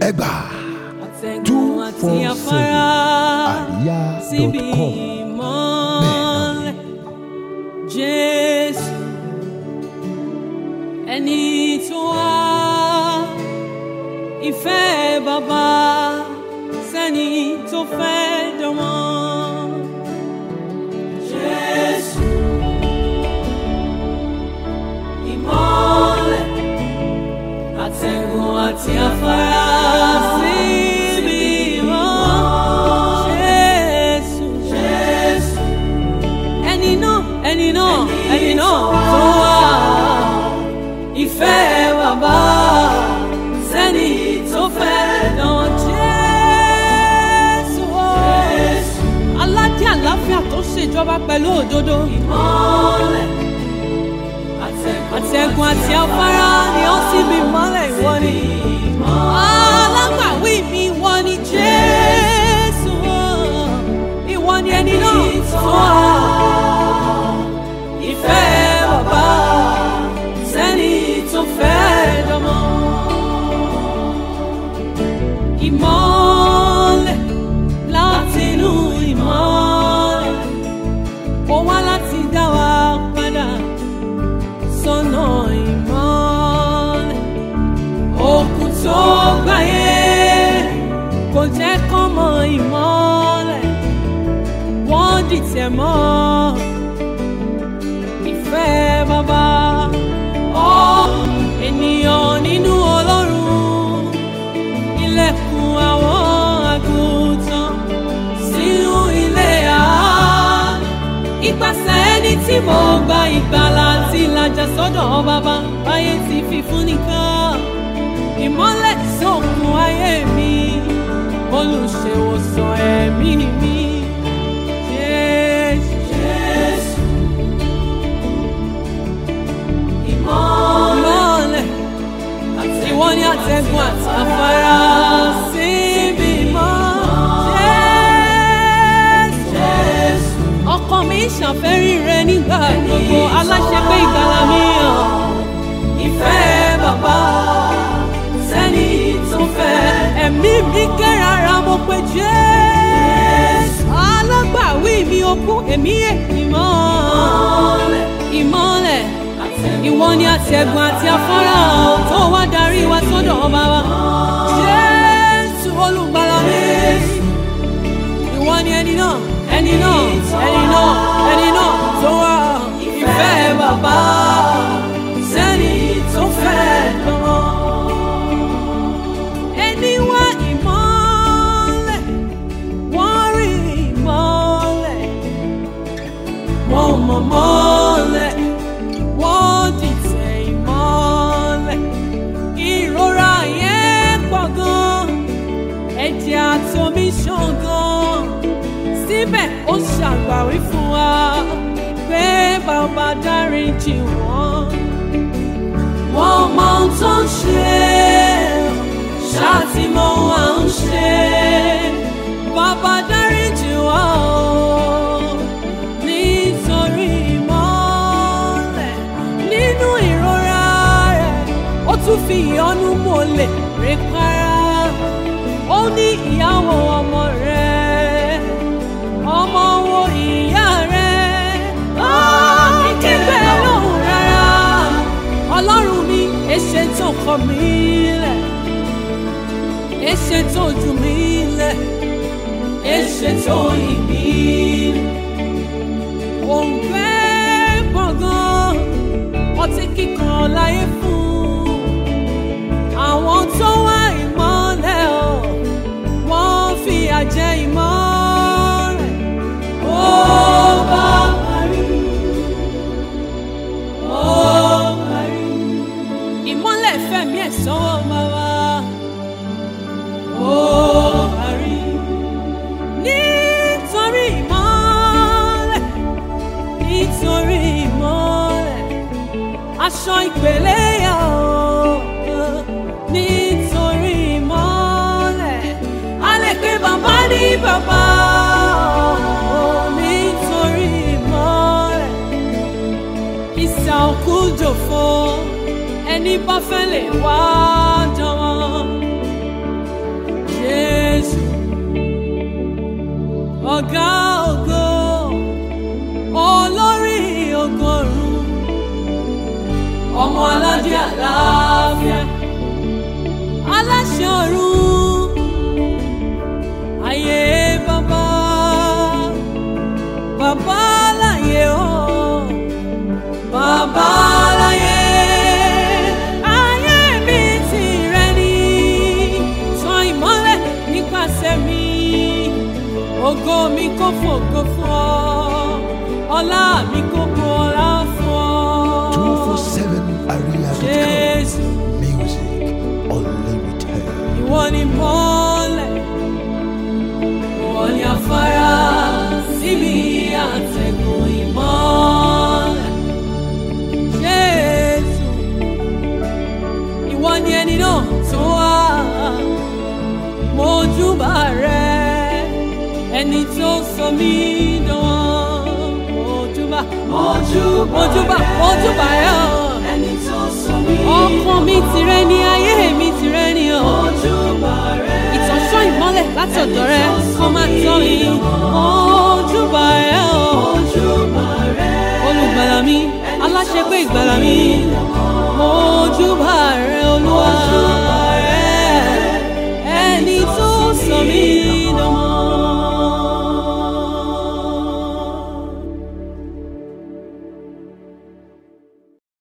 ẹgbà àtẹ̀gùn two àti four afárá seven síbi àríyá dot com ìmọ́lẹ̀ jésù ẹni tó wá ìfẹ́ bàbá sẹ́ni tó fẹ́ dánmọ́. jésù ìmọ́lẹ̀ àtẹ̀gùn àti afárá síbi ìmọ̀ jésù jésù ẹni náà ẹni náà ẹni náà tó wà ìfẹ́ bàbá sẹ́ni tó fẹ́ dán jésù aládé àláfíà tó ṣèjọba pẹ̀lú òdodo ìmọ́lẹ̀ àtẹ̀gùn àti afárá ni ó sì bí mọ́lẹ̀ ìwọ ni. alágbàwí mi ìwọ ni jésù ìwọ ni ẹni náà tó wà. ìfẹ́ bàbá sẹ́ni tó fẹ́ dánmọ́. ìmọ́lẹ̀ láti inú ìmọ́lẹ̀ ó wá láti dá wa padà sọ́nà ìmọ́lẹ̀. Òkun tó gbáyé kò jẹ́ kán mọ ìmọ́lẹ̀. Wọ́n dìtẹ̀ mọ́ ìfẹ́ bàbá. Ọ ènìyàn nínú Ọlọ́run ilẹ̀kùn àwọn àgùntàn sínú ilé àánú ìpàṣẹ ẹni tí mo gba ìgbàlà àti ìlàjà sọ́dọ̀ bàbá ayé ti fi fún nìkan ìmọ́lẹ̀ sókun ayé mi olùṣèwòsàn ẹ̀mí mi Jésù. Jésù. Ìmọ́lẹ̀ ìwọ ni àtẹ̀gùn àti afárá síbi mọ́ Jésù ọkàn mi ṣàfẹ́rí rẹ nígbà gbogbo aláṣẹ pé ìgbàlà mi hàn ìfẹ́ bàbá sẹ́ni tó fẹ́ ẹ̀mí mi kérara mo pe jésù alágbàwí mi okun èmi ìmọ̀ ìmọ̀lẹ̀ ìwọ ni àtẹ̀gùn àti afárá tó wá darí wa sọ́dọ̀ ọba wa jésù olùgbàlà mi ìwọ ni ẹni náà ẹni náà ẹni náà ẹni náà tó wà ìfẹ́ bàbá sẹ́ni tó fẹ́ lọ́wọ́. ẹni wá ìmọ́lẹ̀ wọ́n rí ìmọ́lẹ̀ wọ́n mọ̀ mọ́lẹ̀ wọ́n dìtẹ̀ ìmọ́lẹ̀ ìrora yẹn pọ̀ gan ẹ̀jẹ̀ àtomi ṣàn gan síbẹ̀ ó ṣàgbàwí fún wa pé bàbá dáríjì wọ́n. wọ́n mọ ohun tó ń ṣe ṣáàtì mọ ohun à ń ṣe bàbá dáríjì wọ́n o nítorí ìmọ́lẹ̀ nínú ìrora rẹ̀ ó tún fi ìyọ́nú mọ́lẹ̀ rẹ̀ para ó ní ìyàwó ọmọ rẹ̀ ọmọ wo ìyá rẹ̀ ó ní kígbe lóhùn rárá ọlọ́run mi èṣe tó kọ mí lẹ̀ èṣe tó jù mí lẹ̀ èṣe tó yìn mí òǹfẹ́ gbọ̀ngàn ọtí kíkan láyé fún àwọn tó wá ìmọ́lẹ̀ ọ̀ wọ́n fi àjẹ ìmọ́lẹ̀ ó bá parí ó parí ìmọ́lẹ̀ fẹ̀mí ẹ̀ sọ́wọ́ bàbá ó parí nítorí ìmọ́lẹ̀ nítorí ìmọ́lẹ̀ aṣọ ìpèlè yà ó nítorí ìmọ́lẹ̀ a lè pe bàbá ní bàbá ó nítorí ìmọ́lẹ̀ ìsà òkú jòfo ẹni bá fẹ́ lè wá jọ̀wọ́ ọ̀gá ògo olórí ọgọ́rùn ọmọ aládé àlàáfíà aláṣẹ ọ̀run ayé bàbá bàbá láyé o bàbá láyé ayé mi tìrẹ ni tan ìmọ́lẹ̀ nípasẹ̀ mi ògo mi kò fògo fún ọ ọlá mi kò bu ọlá fún ọ. 247area.com. Jésù Music unlimited. ìwọ ni mọ́lẹ̀ ìwọ ni afárá síbi àtẹ̀gùn ìmọ́lẹ̀ Jésù ìwọ ni ẹni náà tó wá mojúbà rẹ ẹni tó sọ mí dán mojúbà mojúbà mojúbà rẹ ọ ẹni tó sọ mí ọkàn mi tìrẹ ni ayé mi tìrẹ ni ọ ojúbà rẹ ìtọ́sọ́ ìmọ́lẹ̀ láti ọ̀dọ̀ rẹ kó má tọ́ mi ojúbà ẹ o ojúbà rẹ olùgbàlà mi aláṣẹpé ìgbàlà mi